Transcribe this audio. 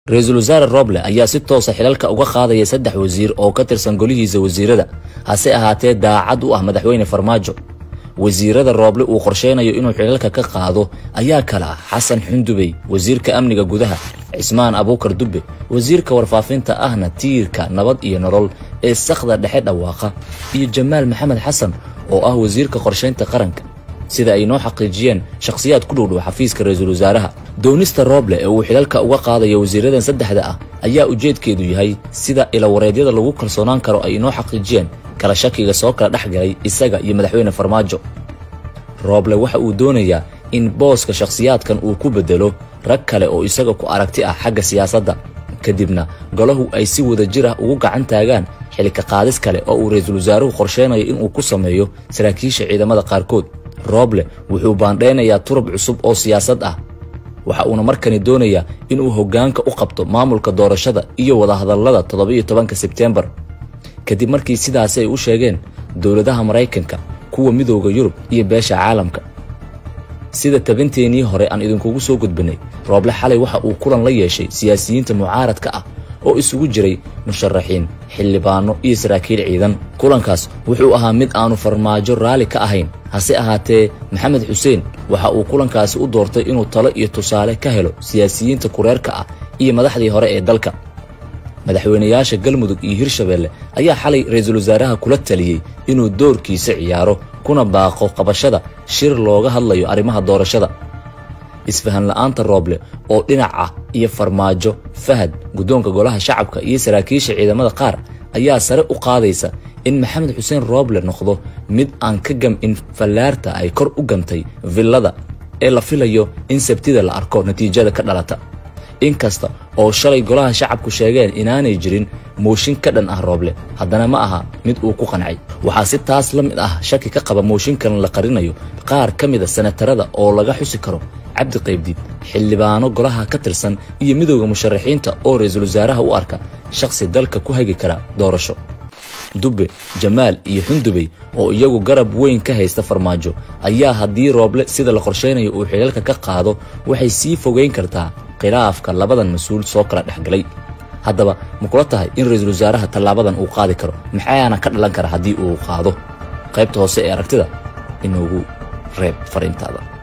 ra-iisul wasaare roble ayaa si toosa xilalka uga qaadaya saddex wasiir oo ka tirsan golihiisa wasiirada hase ahaatee daacad u ah madaxweyne farmaajo wasiirada rooble uu qorsheynayo inuu xilalka ka qaado ayaa kale ah xasan xundubey wasiirka amniga gudaha cismaan abuukar dubbe wasiirka warfaafinta ahna tiirka nabad iyo nolol ee sakhda dhexe dhawaaqa iyo jamaal maxamed xasan oo ah wasiirka qorshaynta qaranka sida ay noo xaqiijiyeen shakhsiyaad ku dhowdhow xafiiska ra-iisul wasaaraha doonista rooble ee uu xilalka uga qaadayo wasiiradan saddexda ah ayaa ujeedkeedu yahay sida ilawareedyada lagu kalsoonaan karo ay inoo xaqiijiyeen kala shakiga soo kala dhex galay isaga iyo madaxweyne farmaajo rooble waxa uu doonayaa in booska shakhsiyaadkan uu ku beddelo rag kale oo isaga ku aragti ah xagga siyaasadda kadibna golahu ay si wada jir ah ugu gacan taagaan xilka qaadis kale oo uu ra-iisul wasaaruhu qorsheynayo inuu ku sameeyo saraakiisha ciidamada qaarkood rooble wuxuu baandheynayaa turub cusub oo siyaasad ah waxa uuna markani doonayaa inuu hoggaanka u qabto maamulka doorashada iyo wadahadallada toddobiyo tobanka sebteembar kadib markii sidaasi ay u sheegeen dowladaha maraykanka kuwa midooda yurub iyo beesha caalamka sida tabinteenii hore aan idinkugu soo gudbinay rooble xalay waxa uu kulan la yeeshay siyaasiyiinta mucaaradka ah oo isugu jiray musharaxiin xildhibaano iyo saraakiil ciidan kulankaas wuxuu ahaa mid aanu farmaajo raalli ka ahayn hase ahaatee maxamed xuseen waxa uu kulankaasi u doortay inuu talo iyo tusaale ka helo siyaasiyiinta kureerka ah iyo madaxdii hore ee dalka madaxweynayaasha galmudug iyo hirshabeelle ayaa xalay ra-iisul wasaaraha kula taliyey inuu doorkiisa ciyaaro kuna baaqo qabashada shir looga hadlayo arrimaha doorashada isfahan la'aanta rooble oo dhinac ah iyo farmaajo fahad guddoonka golaha shacabka iyo saraakiisha ciidamada qaar ayaa sare u qaadaysa in maxamed xuseen rooble noqdo mid aan ka gam-in fallaarta ay kor u gantay villada ee la filayo in sabtida la arko natiijada ka dhalata inkasta oo shalay golaha shacabku sheegeen inaanay jirin mooshin ka dhan ah rooble haddana ma aha mid uu ku qancay waxaa si taas la mid ah shaki ka qaba mooshinkan la qarinayo qaar ka mida senatarada oo laga xusi karo cabdi qaybdiid xildhibaano golaha ka tirsan iyo midowda musharaxiinta oo ra-iisul wasaaraha u arka shakhsi dalka ku hagi kara doorasho dubbe jamaal iyo xundubey oo iyagu garab weyn ka haysta farmaajo ayaa haddii rooble sida la qorsheynayo uu xilalka ka qaado waxay sii fogeyn kartaa khilaafka labadan mas-uul soo kala dhexgalay haddaba ma kula tahay in ra-iisul wasaaraha tallaabadan uu qaadi karo maxaana ka dhalan kara haddii uu qaado qaybta hoose ee aragtida inoogu reeb fariintaada